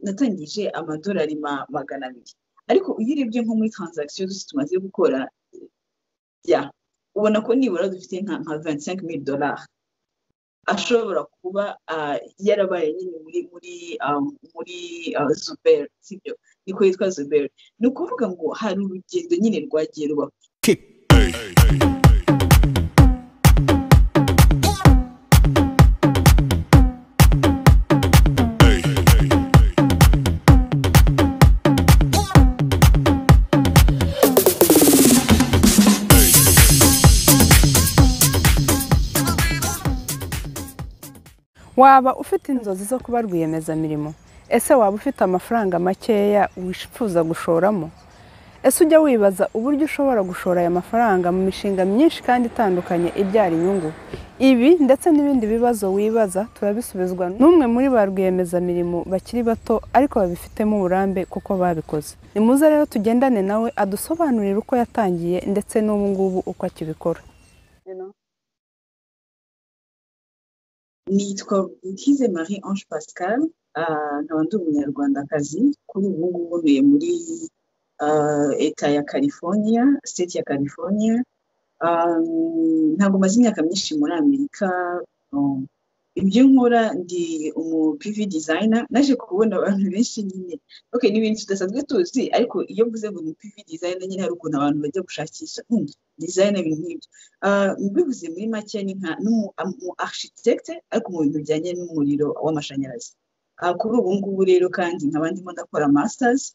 natangije amadolari magana abiri ariko iyo urebye nko muri taranzagisiyo zose tumaze gukora bya ubona ko nibura dufite nka ventisenke mili dolari ashobora kuba yarabaye nyine muri muri muri zuberi sibyo niko yitwa zuberi ni ukuvuga ngo hari urugendo nyine rwagiye rubaho waba ufite inzozi zo kuba rwiyemezamirimo ese waba ufite amafaranga makeya wifuza gushoramo ese ujya wibaza uburyo ushobora gushora aya mafaranga mu mishinga myinshi kandi itandukanye ibyara inyungu ibi ndetse n'ibindi bibazo wibaza turabisubizwa n'umwe muri ba rwiyemezamirimo bakiri bato ariko babifitemo uburambe kuko babikoze ni muze rero tugendane nawe adusobanurire uko yatangiye ndetse n'ubu ngubu uko akibikora nitwa Butize marie ange pascal nkaba ndi umunyarwandakazi kuri ubu ngubu ntuye muri leta ya california state ya california ntabwo maze imyaka myinshi muri amerika ibyo nkora ndi umu pivi dizayina naje kubona abantu benshi nyine oke ni ibintu tudasanzwe tuzi ariko iyo mvuze ngo ni pivi dizayina nyine hari ukuntu abantu bajya gushakisha dizayina ibintu nk'ibyo mbivuze muri make ni nka n'umu arishitekite ariko mu bintu bijyanye n'umuriro w'amashanyarazi kuri ubu ngubu rero kandi nkaba ndimo ndakora masitazi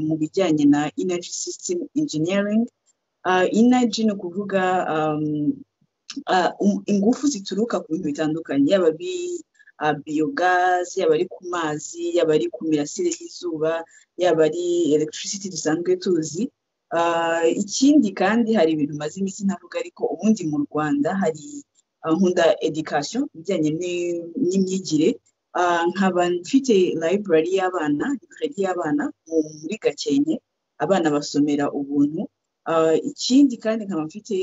mu bijyanye na inaji sisitemu injiniyaringi inaji ni ukuvuga ingufu zituruka ku bintu bitandukanye yaba ari biyogazi yaba ari ku mazi yaba ari ku mirasire y'izuba yaba ari elegitirisiti dusanzwe tuzi ikindi kandi hari ibintu maze iminsi ntavuga ariko ubundi mu rwanda hari nkunda edikasiyo ibijyanye n'imyigire nkaba mfite library y'abana library y'abana muri gakenke abana basomera ubuntu ikindi kandi nkaba mfite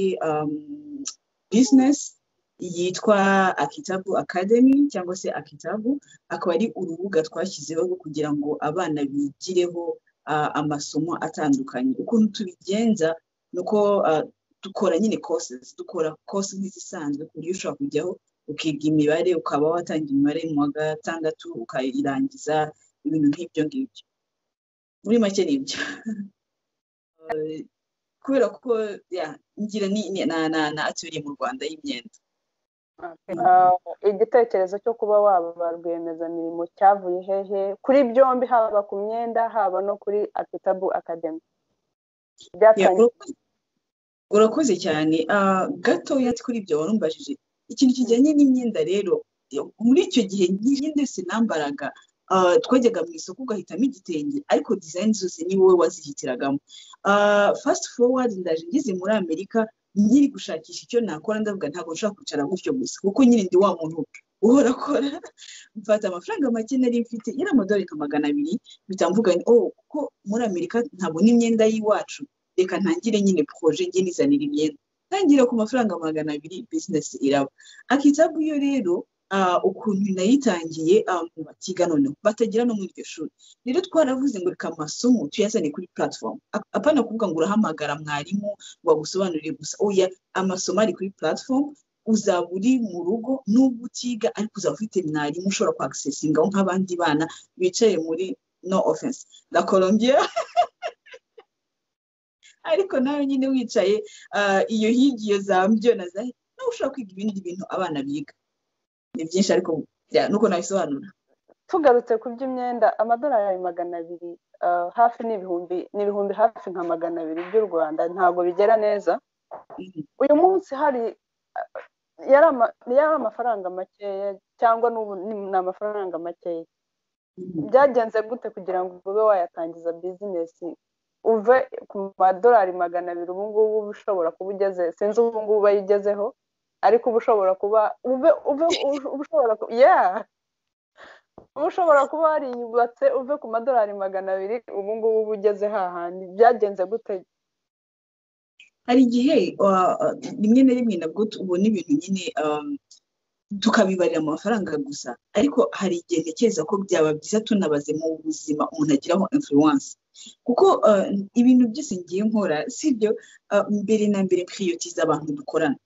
bizinesi yitwa akitabu akademi cyangwa se akitabu akaba ari urubuga twashyizeho kugira ngo abana bigireho amasomo atandukanye ukuntu tubigenza ni uko dukora nyine kose dukora kose nk'izisanzwe ku buryo ushobora kujyaho ukiga imibare ukaba watanga imibare mu wa gatandatu ukayirangiza ibintu nk'ibyo ngibyo muri make ni ibyo kubera ko ngira na aturiye mu rwanda y'imyenda igitekerezo cyo kuba waba ba rwiyemezamirimo cyavuye hehe kuri byombi haba ku myenda haba no kuri akitabu akademi urakoze cyane gatoya kuri ibyo warumbajije ikintu kijyanye n'imyenda rero muri icyo gihe imyenda yose nambaraga twajyaga mu isoko ugahitamo igitenge ariko dizayini zose ni wowe wazihitiragamo fasiti forward ndaje ngeze muri amerika nyiri gushakisha icyo nakora ndavuga ntabwo nshobora kwicara gutyo gusa kuko nyine ndi wa muntu uhora akora mfata amafaranga make nari mfite yari amadoreka magana abiri bitamvuga ni oh kuko muri amerika ntabwo n'imyenda y'iwacu reka ntangire nyine poroje njye nizanira imyenda ntangira ku mafaranga magana abiri bizinesi iraba akitabu yo rero ukuntu nayitangiye bakiga noneho batagira no muri iryo shuri rero twaravuze ngo reka amasomo tuyazane kuri platform apana kuvuga ngo urahamagara mwarimu wagusobanurire gusa oya amasomo ari kuri platform uzaba uri mu rugo n'ubwo utiga ariko uzaba ufite mwarimu ushobora kwagisesingaho nk'abandi bana bicaye muri no offense la colombia ariko nawe nyine wicaye iyo higi iyo za mbyona nawe ushobora kwiga ibindi bintu abana biga ni byinshi ariko nuko nabisobanura tugarutse ku by'imyenda amadolari magana abiri hafi n'ibihumbi n'ibihumbi hafi nka magana abiri by'u rwanda ntabwo bigera neza uyu munsi hari yari amafaranga makeya cyangwa n'ubu ni amafaranga makeya byagenze gute kugira ngo ube wayatangiza bizinesi uve ku madolari magana abiri ubu ngubu ushobora kuba ugeze sinzi ubu ngubu uba ugezeho ariko uba ushobora kuba uve uve ushobora yeah uba ushobora kuba wariyubatse uve ku madolari magana abiri ubu ngubu uba ugeze hahandi byagenze gute hari igihe rimwe na rimwe nabwo ubona ibintu nyine tukabibarira mu mafaranga gusa ariko hari igihe ntekereza ko byaba byiza tunabaze mu buzima umuntu agiraho influence kuko ibintu byose ngiye nkora sibyo mbere na mbere piriyotiza abantu dukorana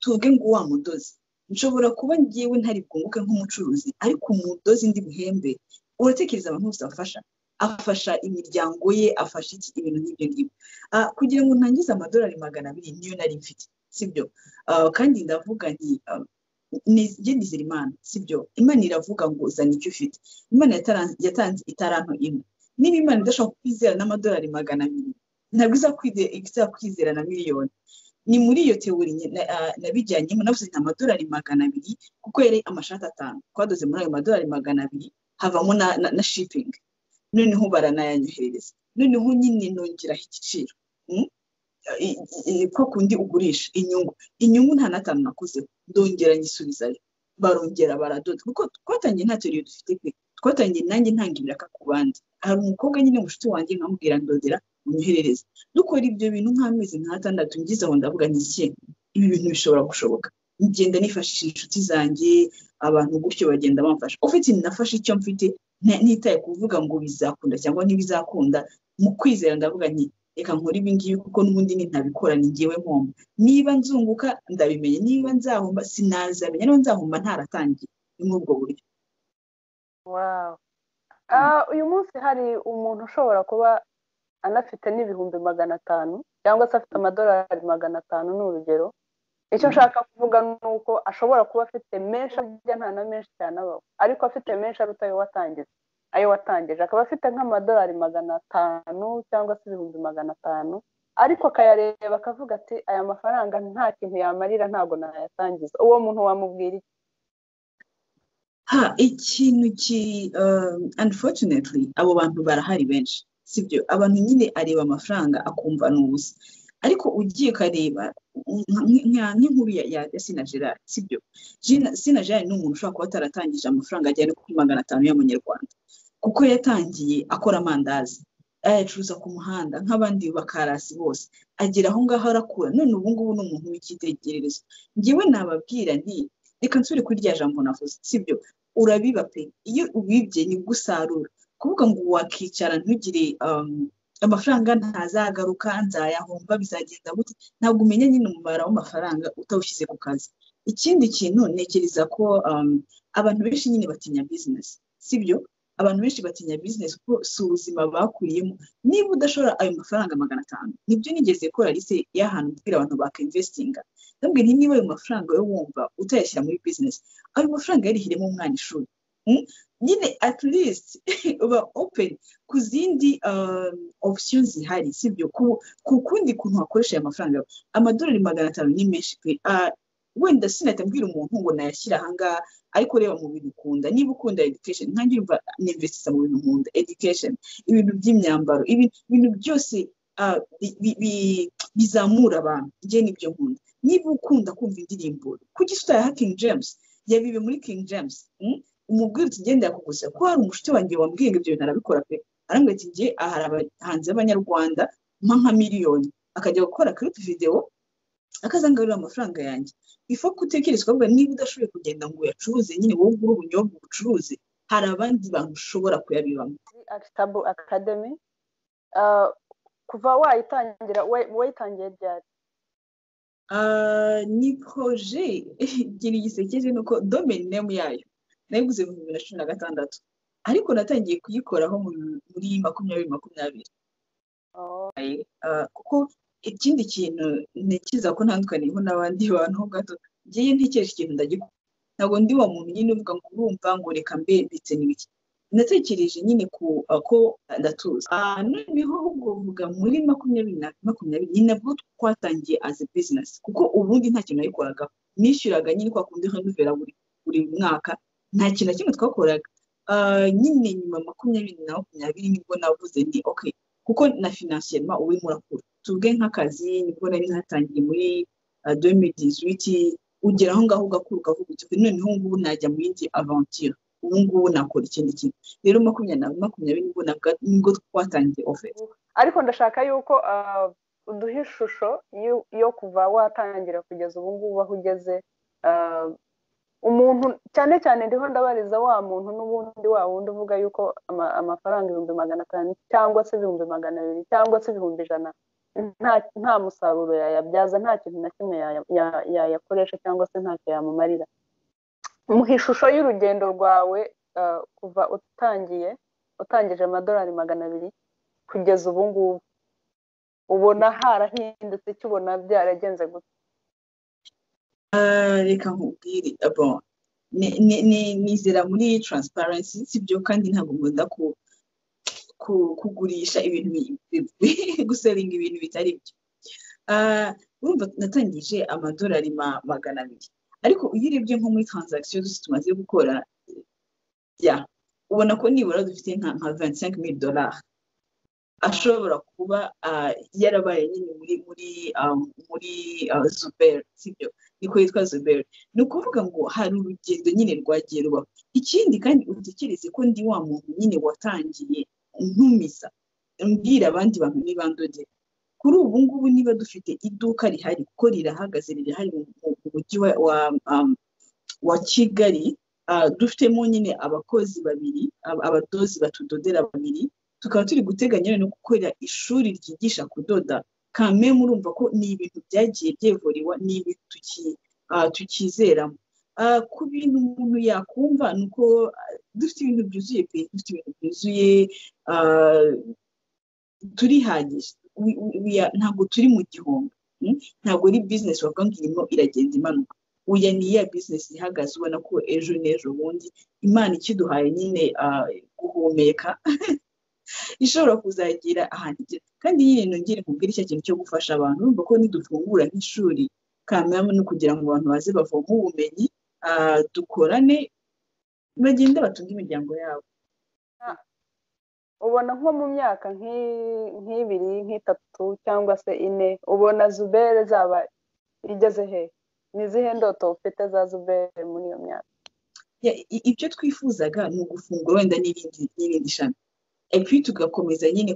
tuvuge ngo wa mudozi nshobora kuba ngewe ntari bwunguke nk'umucuruzi ariko umudozi ndi buhembe uratekereza abantu bose bafasha afasha imiryango ye afasha iki ibintu nk'ibyo ngibyo kugira ngo ntangize amadolari magana abiri niyo nari mfite sibyo kandi ndavuga nti njye nizera imana sibyo imana iravuga ngo zana icyo ufite imana yatanze itaranto imwe niba imana idashobora kwizera n'amadolari magana abiri ntabwo izakwizera na miliyoni ni muri iyo teori nabijyanyemo navuze nta amadolari magana abiri kuko yari amashati atanu twadoze muri ayo madolari magana abiri havamo na shipingi noneho baranayanyohereza noneho nyine nongeraho igiciro ko kundi ugurisha inyungu inyungu nta n'atanu nakozeho ndongera nyisubizayo barongera baradoda kuko twatangiye nta teriyo dufite pe twatangiye nanjye ntanga ibiraka ku bandi hari umukobwa nyine mushuti wanjye nkamubwira ndodera unyoherereze dukora ibyo bintu nk'amezi nk'atandatu ngize aho ndavuga n'ikihe ibi bintu bishobora gushoboka ngenda nifashishije inshuti zanjye abantu gutyo bagenda bamfasha ufite nafashe icyo mfite ntitaye kuvuga ngo bizakunda cyangwa ntibizakunda mu kwizera ndavuga nti reka nkore ibi ngibi kuko n'ubundi ntabikora ni ngewe mpomba niba nzunguka ndabimenye niba nzahomba sinazamenya niba nzahomba ntaratangiye ni muri ubwo buryo uyu munsi hari umuntu ushobora kuba anafite n'ibihumbi magana atanu cyangwa se afite amadolari magana atanu ni urugero icyo nshaka kuvuga ni uko ashobora kuba afite menshi ajya nta na menshi cyane abaho ariko afite menshi aruta ayo watangiza ayo watangije akaba afite nk'amadolari magana atanu cyangwa se ibihumbi magana atanu ariko akayareba akavuga ati aya mafaranga nta kintu yamarira ntabwo nayatangiza uwo muntu wamubwira iki ha ikintu ki unfortunately abo bantu barahari benshi sibyo abantu nyine areba amafaranga akumva ni ubusa ariko ugiye ukareba nk'inkuru ya sina gerard sibyo sina gerard ni umuntu ushobora kuba ataratangije amafaranga agera kuri magana atanu y'amanyarwanda kuko yatangiye akora amandazi ayacuruza ku muhanda nk'abandi bakarasi bose agera aho ngaho arakura none ubu ngubu ni umuntu w'icyitegererezo ngewe nababwira nti reka nsure kuri rya jambo navuze sibyo urabiba pe iyo ubibye nibwo usarura kuvuga ngo wakicara ntugire amafaranga ntazagaruka nzayahomba bizagenda gute ntabwo umenya nyine umubare w'amafaranga utawushyize ku kazi ikindi kintu ntekereza ko abantu benshi nyine batinya bizinesi sibyo abantu benshi batinya bizinesi kuko si ubuzima bakuriyemo niba udashora ayo mafaranga magana atanu nibyo nigeze kora lise y'ahantu ubwira abantu bakinvesitinga ndabwira niba ayo mafaranga yo wumva utayashyira muri bizinesi ayo mafaranga yarihiremo umwana ishuri nyine at least uba open ku zindi opsiyo zihari sibyo ku kundi kuntu wakoresha aya mafaranga yawe amadolari magana atanu ni menshi pe wenda sinahita mbwira umuntu ngo nayashyira aha ngaha ariko reba mu bintu ukunda niba ukunda education nkange yumva ninvesitiza mu bintu nkunda education ibintu by'imyambaro ibintu byose bizamura abantu njye nibyo nkunda niba ukunda kumva indirimbo kuki utayaha king james yabibe muri king james umubwira uti genda yakuguza ko hari umushiti wanjye wambwiye ngo ibyo bintu arabikora pe arambwira ati ngiye aha hari abahanzi b'abanyarwanda mpa nka miliyoni akajya gukora kiripu videwo akazangarura amafaranga yanjye ifa ko utekereza ukavuga niba udashoboye kugenda ngo uyacuruze nyine wowe ugure ubunyobwa ubucuruze hari abandi bantu ushobora kuyabibamo akitabo akademi kuva wayitangira wayitangiye ryari ni poroje igira igisekeje ni uko domeni nemu yayo nayiguze mu bibiri na cumi na gatandatu ariko natangiye kuyikoraho muri makumyabiri makumyabiri kuko ikindi kintu ntekereza ko ntandukaniyeho n'abandi bantu ho gato ngiye ntekereje ikintu ndagikora ntabwo ndi wa muntu nyine uvuga ngo urumva ngo reka mbe ndetse n'ibiki natekereje nyine ko ndatuza noneho uvuga muri makumyabiri na makumyabiri ni nabwo twatangiye azi bizinesi kuko ubundi nta kintu nayikoraga nishyuraga nyine kwa kundi nkanuvera buri mwaka nta kintu na kimwe twakoraga nyine nyuma makumyabiri na makumyabiri nibwo navuze ni ok kuko na finansiyema uwe murakura tuvuge nk'akazi nibwo nari natangiye muri domedizwiti ugera aho ngaho ugakura ukavuga uti noneho ngubu najya mu yindi avantire ubu ngubu nakora ikindi kintu rero makumyabiri na makumyabiri nibwo nibwo twatangiye oferi ariko ndashaka yuko uduha ishusho yo kuva watangira kugeza ubu ngubu aho ugeze umuntu cyane cyane ndiho ndabariza wa muntu n'ubundi wa wundi uvuga yuko amafaranga ibihumbi magana atanu cyangwa se ibihumbi magana abiri cyangwa se ibihumbi ijana nta musaruro yayabyaza nta kintu na kimwe yayakoresha cyangwa se ntacyo yamumarira mu ishusho y'urugendo rwawe kuva utangiye utangije amadolari magana abiri kugeza ubu ngubu ubona harahindutse ukibona byaragenze gutya reka nkubwire nizera muri taransiparensi sibyo kandi ntabwo nkunda kugurisha ibintu guseringa ibintu bitari byo urumva natangije amadolari magana abiri ariko iyo urebye nko muri taranzagisiyo zose tumaze gukora ya ubona ko nibura dufite nka ventisenke mili dolari ashobora kuba yarabaye nyine muri muri muri zuberi sibyo niko yitwa zuberi ni ukuvuga ngo hari urugendo nyine rwagiye rubaho ikindi kandi utekereze ko ndi wa muntu nyine watangiye ntumiza mbwira abandi bantu n'ibandodera kuri ubu ngubu niba dufite iduka rihari kuko rirahagaze rirahari mu mujyi wa kigali dufitemo nyine abakozi babiri abadozi batudodera babiri tukaba turi guteganya no gukorera ishuri ryigisha kudoda kame murumva ko ni ibintu byagiye byevuriwa ni ibintu tukizeramo ku bintu umuntu yakumva ni uko dufite ibintu byuzuye pe dufite ibintu byuzuye turihagije ntabwo turi mu gihombo ntabwo ari bizinesi wavuga ngo irimo iragenda imanuka uya ni iya bizinesi ihagaze ubona ko ejo n'ejo bundi imana ikiduhaye nyine guhumeka ishobora kuzagira ahantu igera kandi nyine nongere nkubwire icyo kintu cyo gufasha abantu urumva ko nidufungura nk'ishuri kamera no kugira ngo abantu baze bavoma ubumenyi dukorane bagende batunge imiryango yabo ubona nko mu myaka nk'ibiri nk'itatu cyangwa se ine ubona zubere zaba igeze he ni izihe ndoto ufite za zubere muri iyo myaka ibyo twifuzaga ni ugufungura wenda n'irindi shami epi tugakomeza nyine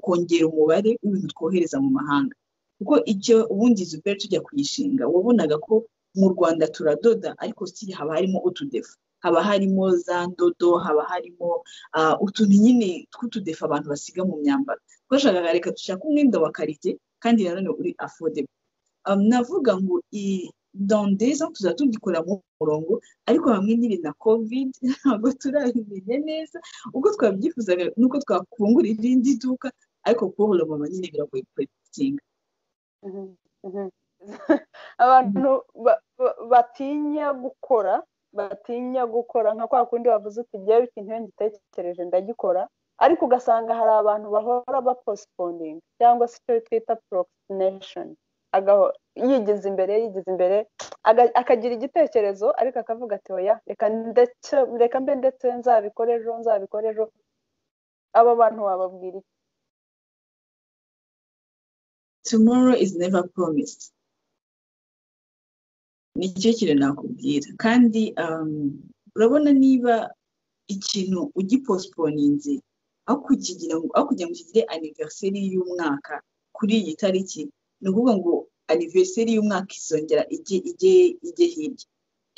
kongera umubare w'ibintu twohereza mu mahanga kuko icyo ubundi zuberi tujya kuyishinga wabonaga ko mu rwanda turadoda ariko si haba harimo utudefu haba harimo za ndodo haba harimo utuntu nyine tw'utudefu abantu basiga mu myambaro twashakaga reka dushaka umwenda wa karite kandi nanone uri afodebo navuga ngo dandeza tuzajya tugikora mu murongo ariko hamwe n'iri na covid ntabwo turabimenya neza uko twabyifuzaga nuko twakungura irindi duka ariko kubohora mama nyine biragoye kuretinga abantu batinya gukora batinya gukora nka kwa kundi bavuze uti igihe ikintu iyo ngitekereje ndagikora ariko ugasanga hari abantu bahora baposipondinga cyangwa se icyo twita porokisineshoni yigize imbere yigize imbere akagira igitekerezo ariko akavuga ati oya reka mbe ndetse nzabikore ejo nzabikore ejo abo bantu wababwira iki tomorrow is never promised nicyo kintu nakubwira kandi urabona niba ikintu ugiposiponinze aho kugira ngo kigire aniveriseri y'umwaka kuri iyi tariki ni ukuvuga ngo aniveriseri y'umwaka izongera ijye hirya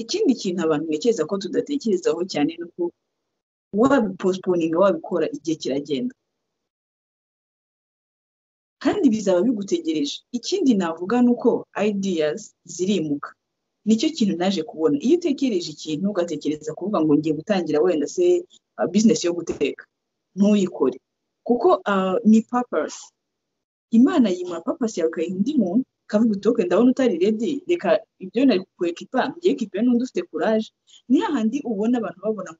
ikindi kintu abantu ntekereza ko tudatekerezaho cyane ni uko wabiposiponinga wabikora igihe kiragenda kandi bizaba bigutegereje ikindi navuga ni uko ideas zirimuka nicyo kintu naje kubona iyo utekereje ikintu ugatekereza kuvuga ngo ngiye gutangira wenda se bizinesi yo guteka ntuyikore kuko ni papasi imana yimura papasi yawe ukayiha undi muntu ukavuga uti oke ndabona utari redi reka ibyo nari kwekipa ngiye kipe n'undi ufite kuraje ni hahandi ubona abantu babona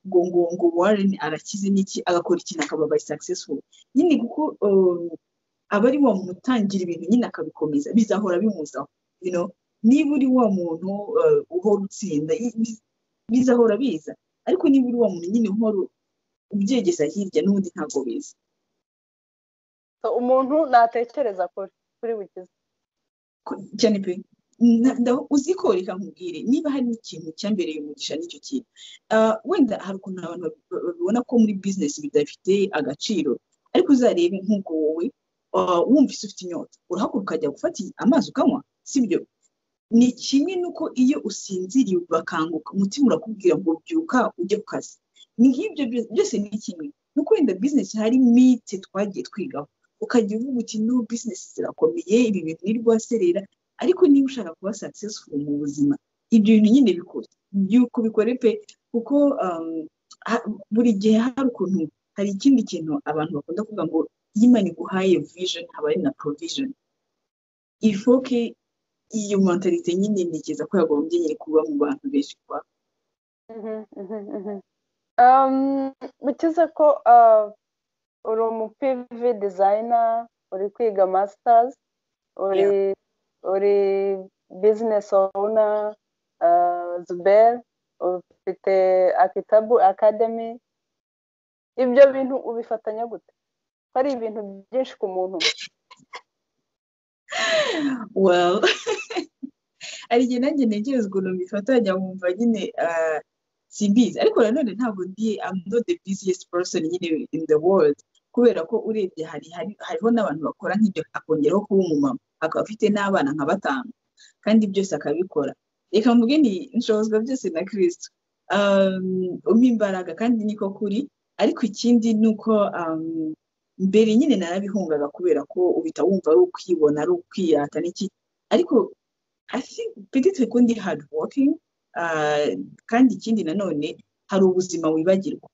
ngo ngo ngo ngo warren arakize n'iki agakora ikintu akaba bayi successful nyine kuko aba ari wa muntu utangira ibintu nyine akabikomeza bizahora bimuzaho niba uri wa muntu uhora utsinda bizahora biza ariko niba uri wa muntu nyine uhora ubyegeza hirya n'ubundi ntabwo biza umuntu natekereza kuri bugize cyane pe uziko reka nkubwire niba hari n'ikintu cyambereye umugisha n'icyo kintu wenda hari ukuntu abantu babibona ko muri bizinesi bidafite agaciro ariko uzarebe nk'ubwo wowe wumvise ufite inyota urahaguruka ukajya gufata amazi ukanywa sibyo ni kimwe n'uko iyo usinziriye ubakanguka umutima urakubwira ngo byuka ujye ku kazi ni nk'ibyo byose ni kimwe nuko wenda bizinesi hari mite twagiye twigaho ukajya uvuga uti no bizinesi zirakomeye ibi bintu ntirwaserera ariko niba ushaka kuba sakisesifu mu buzima ibyo bintu nyine bikora byuko bikore pe kuko buri gihe hari ukuntu hari ikindi kintu abantu bakunda kuvuga ngo iyo imana iguhaye vijeni haba ari na porovijeni ifoke iyo mentalite nyine ntekereza ko yagombye nyine kuba mu bantu benshi kuba bikize ko uri umupivi dizayina uri kwiga masitazi uri bizinesi owuna zuberi ufite akitabu akademi ibyo bintu ubifatanya gute ko ari ibintu byinshi ku muntu well hari igihe nanjye ntegereza ukuntu bifatanya nkumva nyine simbizi ariko nanone ntabwo ndi am not the busiest person nyine in the world kubera ko urebye hari hariho n'abantu bakora nk'ibyo akongeraho kuba umumama akaba afite n'abana nka batanu kandi byose akabikora reka mvuge ni nshobozwa byose na kirisitu umpa imbaraga kandi niko kuri ariko ikindi ni uko mbere nyine narabihungaga kubera ko uhita wumva ari ukwibona ari ukwirata n'iki ariko pedite ko ndi hard working kandi ikindi nanone hari ubuzima wibagirwa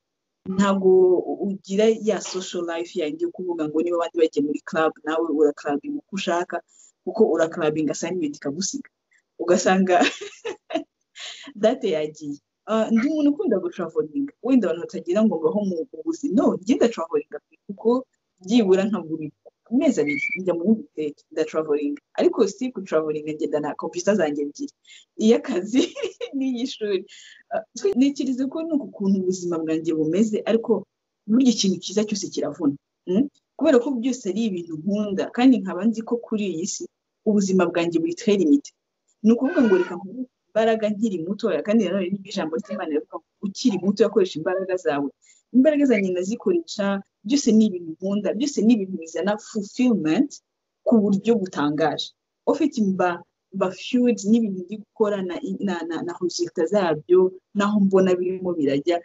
ntabwo ugira ya social life yanjye kuvuga ngo niba abandi bagiye muri club nawe urakarabinga uko ushaka kuko urakarabinga assignment ikagusiga ugasanga date yagiye ndi umuntu ukunda gucavoringa wenda abantu batagira ngo mbaho mu buvuzi no njye ndacavoringa kuko byibura nka buri mezi abiri njya mu bindi biteke ndacavoringa ariko si gucavoringa ngendana kompiyuta zanjye ebyiri iy'akazi n'iy'ishuri ntekereza ko ni ukuntu ubuzima bwanjye bumeze ariko burya ikintu cyiza cyose kiravuna kubera ko byose ari ibintu nkunda kandi nkaba nzi ko kuri iyi si ubuzima bwanjye buri limite ni ukuvuga ngo reka nkuru imbaraga nkiri mutoya kandi nanone n'iryo ijambo ry'imana rivuga ngo ukiri muto yakoresha imbaraga zawe imbaraga zanjye ndazikoresha byose ni ibintu nkunda byose ni ibintu bizana fulfillment ku buryo butangaje ofite mba mba fiyud n'ibintu ndi gukora na na na na hojegita zabyo n'aho mbona birimo birajya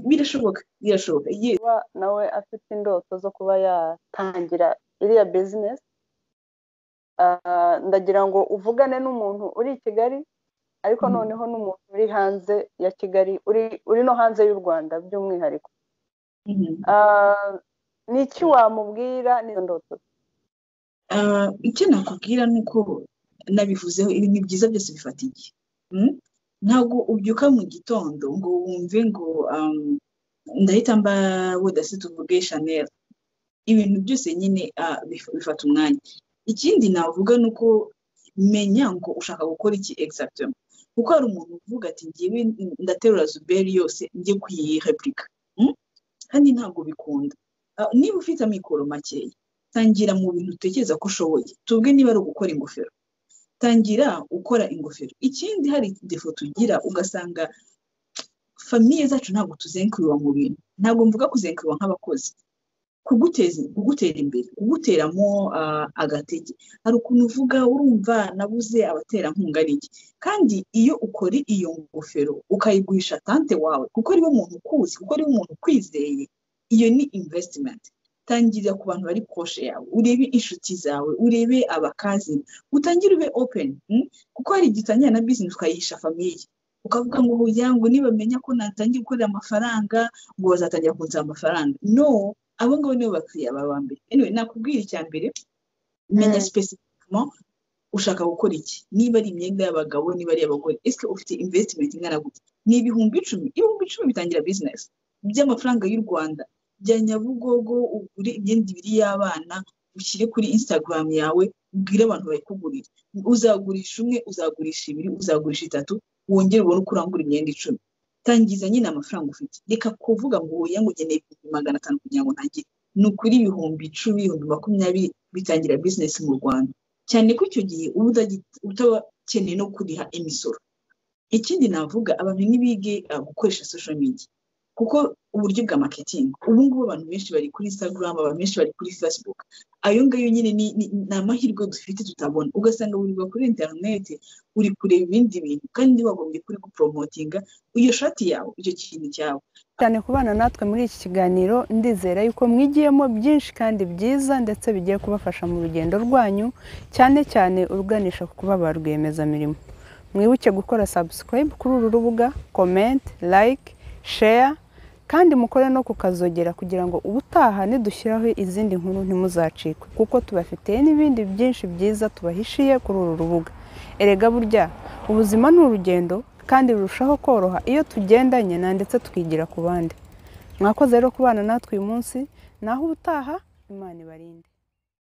birashoboka birashoboka kuba nawe afite indoto zo kuba yatangira iriya bizinesi ndagira ngo uvugane n'umuntu uri i kigali ariko noneho n'umuntu uri hanze ya kigali uri no hanze y'u rwanda by'umwihariko ni iki wamubwira n'izo ndoto icyo nakubwira ni uko nabivuzeho ibintu byiza byose bifata igihe ntabwo ubyuka mu gitondo ngo wumve ngo ndahita mba wedasi tuvuge shanel ibintu byose nyine bifata umwanya ikindi navuga ni uko menya ngo ushaka gukora iki exagitima kuko hari umuntu uvuga ati ngewe ndaterura zuberi yose njye kuyirepurika kandi ntabwo bikunda niba ufite amikoro makeya tangira mu bintu utekereza ko ushoboye tubwe niba ari ugukora ingofero tangira ukora ingofero ikindi hari defo tugira ugasanga famiye zacu ntabwo tuzengurirwa mu bintu ntabwo mvuga kuzengurirwa nk'abakozi kuguteza kugutera imbere kuguteramo agatege hari ukuntu uvuga urumva nabuze abaterankunga n'iki kandi iyo ukora iyo ngofero ukayigurisha tante wawe kuko ariwe muntu ukuzi kuko ariwe muntu ukwizeye iyo ni imvesitimenti tangira ku bantu bari koshe yawe urebe inshuti zawe urebe abakazi utangire ube openi kuko hari igihe utangira na bizinesi ukayisha famiye ukavuga ngo kugira ngo nibamenya ko natangiye gukorera amafaranga ngo bazatangira kunsaba amafaranga no abo ngabo nibo bakiriya bawe ba mbere anyway nakubwira icya mbere menya sipesifikamo ushaka gukora iki niba ari imyenda y'abagabo niba ari iy'abagore ese ufite invesitimenti ingana gutya ni ibihumbi icumi ibihumbi icumi bitangira bizinesi by'amafaranga y'u rwanda bya nyabugogo ugure imyenda ibiri y'abana ushyire kuri instagram yawe ubwire abantu bayikugurira uzagurisha umwe uzagurisha ibiri uzagurisha itatu wongere ubone uko urangura imyenda icumi tangiza nyine amafaranga ufite reka kuvuga ngo wowe ngo ukeneye ibihumbi magana atanu kugira ngo ntangire ni ukuri ibihumbi icumi ibihumbi makumyabiri bitangira bizinesi mu rwanda cyane ko icyo gihe uba utaba ukeneye no kuriha imisoro ikindi navuga abantu ntibige gukoresha social media kuko uburyo bwa maketingi ubu ngubu abantu benshi bari kuri instagram abantu benshi bari kuri facebook ayo ngayo nyine ni amahirwe dufite tutabona ugasanga buri kuri interineti uri kureba ibindi bintu kandi wagombye kuri guporomotinga iyo shati yawe icyo kintu cyawe cyane ku bana natwe muri iki kiganiro ndizera yuko mwigiyemo byinshi kandi byiza ndetse bigiye kubafasha mu rugendo rwanyu cyane cyane uruganisha ku kuba ba rwiyemezamirimo mwibuke gukora sabusikarayibu kuri uru rubuga komenti layike sheya kandi mukore no kukazogera kugira ngo ubutaha nidushyiraho izindi nkuru ntimuzacikwe kuko tubafitiye n'ibindi byinshi byiza tubahishiye kuri uru rubuga erega burya ubuzima ni urugendo kandi rurushaho koroha iyo tugendanye na ndetse tukigira ku bandi mwakoze rero kubana natwe uyu munsi naho ubutaha imana ibarinde